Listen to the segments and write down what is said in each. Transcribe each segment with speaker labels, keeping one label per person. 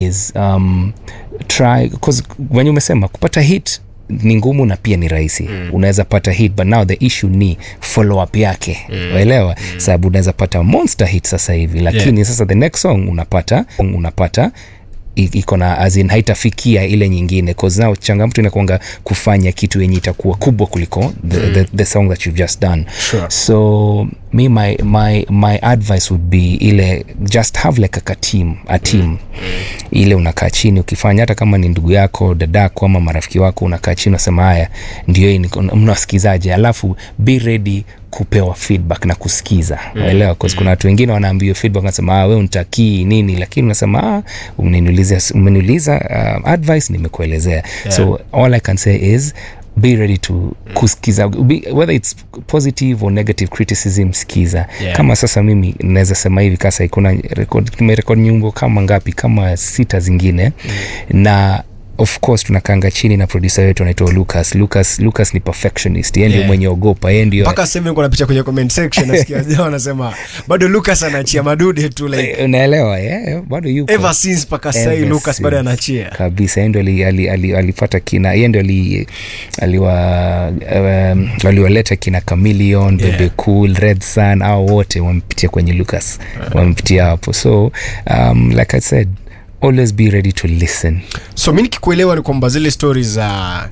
Speaker 1: is um, try because wenye umesema kupata hit ni ngumu na pia ni rahisi mm. unaweza pata hit but now the issue ni follow up yake mm. waelewa mm. sababu unaweza pata monster hit sasa hivi lakini yeah. sasa the next song unapata unapata i- iko na azin haitafikia ile nyingine cause now changamoto inakuanga kufanya kitu yenye itakuwa kubwa kuliko the, mm. the, the song that you've just done
Speaker 2: Sure.
Speaker 1: so me my, my, my advice would be ile just have like a, a team a team mm. ile unakaa chini ukifanya hata kama ni ndugu yako dadako ama marafiki wako unakaa chini unasema haya ndio hii niko- mnawasikizaje alafu be ready kupewa feedback na kusikiza mm. waelewa mm. kuna watu wengine wanaambiwa feedback nasema ah, we untakii nini lakini unasema ah, umeniuliza umeniuliza uh, advice nimekuelezea yeah. so all i can say is be ready to kusikiza be, whether it's positive or negative criticism sikiza
Speaker 2: Yeah.
Speaker 1: kama sasa mimi naweza sema hivi kasa kuna record tumerekod nyimbo kama ngapi kama sita zingine mm. na of course tunakanga chini na producer wetu anaitwa lucas lucas lucas ni perfectionist yeye ndio
Speaker 2: Yeah.
Speaker 1: mwenye ogopa yeye ndio
Speaker 2: mpaka sasa hivi niko napicha kwenye comment section nasikia wazee wanasema bado lucas anaachia madude tu like
Speaker 1: Eh, unaelewa yeah, bado yuko
Speaker 2: ever since mpaka sasa hivi
Speaker 1: Ever
Speaker 2: lucas bado
Speaker 1: since.
Speaker 2: anaachia
Speaker 1: kabisa yeye ndio ali- ali- ali- alipata kina yeye ndio ali- aliwa um, aliwaleta kina chameleon
Speaker 2: Yeah.
Speaker 1: bebe cool red sun au wote wamepitia kwenye lucas wamepitia hapo so um, like i said always be ready to listen
Speaker 2: so mi nikikuelewa ni kwamba zile stori za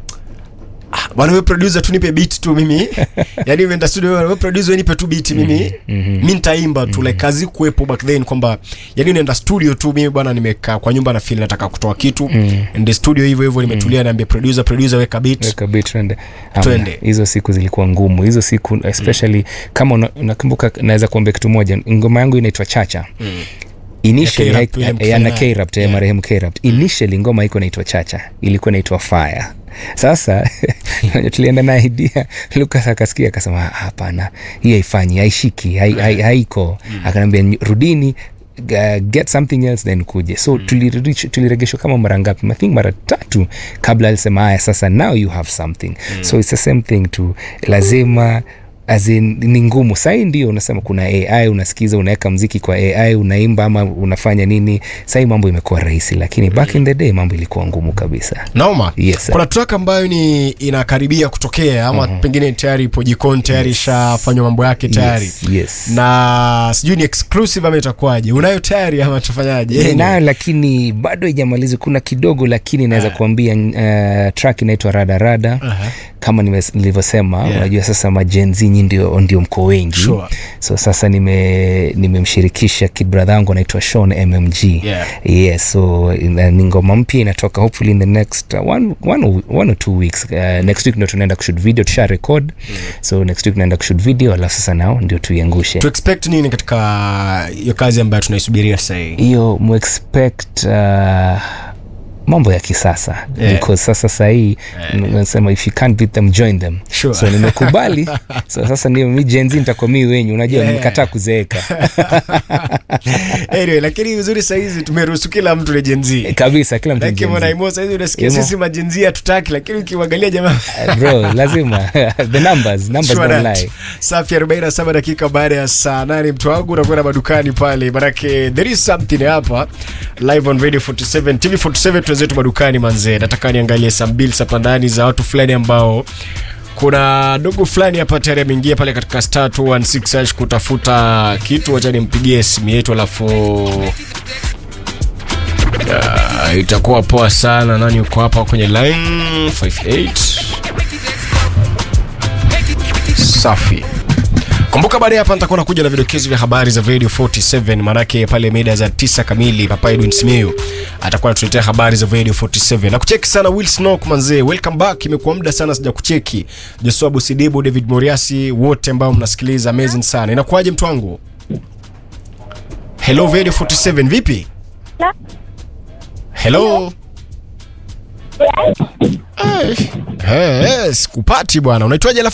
Speaker 2: Ah, bwana we producer tu nipe beat tu mimi yani umeenda studio we producer we nipe tu beat mimi mm-hmm. mi nitaimba tu like kazi kuwepo back then kwamba yani unaenda studio tu mimi bwana nimekaa kwa nyumba na feel nataka kutoa kitu mm. ende studio hivyo hivyo nimetulia naambia producer producer weka beat
Speaker 1: Weka beat, twende Hamna.
Speaker 2: Twende.
Speaker 1: hizo siku zilikuwa ngumu hizo siku especially mm. kama una- unakumbuka naweza kuambia kitu moja ngoma yangu inaitwa chacha mm initially
Speaker 2: Ya K-Rap,
Speaker 1: haik-
Speaker 2: ile
Speaker 1: eh,
Speaker 2: mkifanya
Speaker 1: ya na
Speaker 2: naye.
Speaker 1: K-Rap, eh,
Speaker 2: Yeah.
Speaker 1: marehemu K-Rap. initially ngoma iko naitwa chacha ilikuwa naitwa fire sasa wenye tulienda na idea lucas akasikia akasema "Ah, hapana hii haifanyi haishiki hai- hai- haiko akanaambia "Ny- rudini uh, get something else then kuje so mm. tulirudishwa- tuliregeshwa kama mara ngapi i think mara tatu kabla alisema haya sasa now you have something mm. so it's the same thing to lazima as in, ni ngumu sahii ndio unasema kuna ai unasikiza unaweka mziki kwa ai unaimba ama unafanya nini sahii mambo imekuwa rahisi lakini back in the day mambo ilikuwa ngumu kabisa
Speaker 2: naoma
Speaker 1: Yes, sir.
Speaker 2: kuna track ambayo ni inakaribia kutokea ama mm-hmm. pengine tayari ipo jikoni tayari ishafanywa mambo yake tayari
Speaker 1: yes, yes.
Speaker 2: na sijui ni exclusive ama itakuwaje unayo tayari ama tufanyaje
Speaker 1: nayo lakini bado haijamaliza kuna kidogo lakini naweza
Speaker 2: Ah.
Speaker 1: kuambia uh, track inaitwa radarada
Speaker 2: Aha.
Speaker 1: kama nimes- nilivyosema
Speaker 2: Yeah.
Speaker 1: unajua sasa majenzi nyi ndio, ndio mko wengi
Speaker 2: Sure.
Speaker 1: so sasa nime- nimemshirikisha kid brother yangu anaitwa Sean mmg
Speaker 2: Yeah.
Speaker 1: yes so ina- ni ngoma mpya inatoka hopefully in the next uh, one, one, or- one or two weeks uh, next week ndio tunaenda kushoot video tusha record mm. so next week tunaenda kushoot video alafu sasa nao ndio tuiangushe
Speaker 2: to expect nini katika hiyo kazi ambayo tunaisubiria sahii
Speaker 1: hiyo muexpect uh, mambo ya kisasa
Speaker 2: Yeah.
Speaker 1: because sasa sahii nasema if you can't beat them join them
Speaker 2: Sure.
Speaker 1: so nimekubali so sasa ndio mi jenzi nitakuwa mi wenyu unajua
Speaker 2: Yeah.
Speaker 1: nimekataa kuzeeka
Speaker 2: anyway, lakini uzuri sahizi tumeruhusu kila mtu ni jenzi
Speaker 1: kabisa kila mtu ni Gen Z.
Speaker 2: lakini sahizi unasikia
Speaker 1: Imo.
Speaker 2: sisi majenzi hatutaki lakini ukiangalia jamaa
Speaker 1: Uh, bro lazima the numbers numbers
Speaker 2: Sure
Speaker 1: don't
Speaker 2: that.
Speaker 1: lie
Speaker 2: safi 47 dakika baada ya saa nane mtu wangu unakwenda madukani pale manake there is something hapa live on radio 47 tv 47 tuwenzetu madukani manzee nataka niangalie some bills hapa ndani za watu fulani ambao kuna dogo fulani hapa tayari ameingia pale katika star 216 hash kutafuta kitu wacha nimpigie simu yetu alafu Ah, itakuwa poa sana nani uko hapa kwenye line 58 safi kumbuka baada ya hapa nitakuwa nakuja na vidokezo vya habari za radio 47 maanake pale mida za 9 kamili papa edwin simiu atakuwa anatuletea habari za radio 47 na kucheki sana will snok manzee welcome back imekuwa muda sana sija kucheki joshua busidibu david moriasi wote ambao mnasikiliza amazing sana inakuwaje mtu wangu hello radio 47 vipi hello Eh, eh, sikupati bwana unaitwaje alafu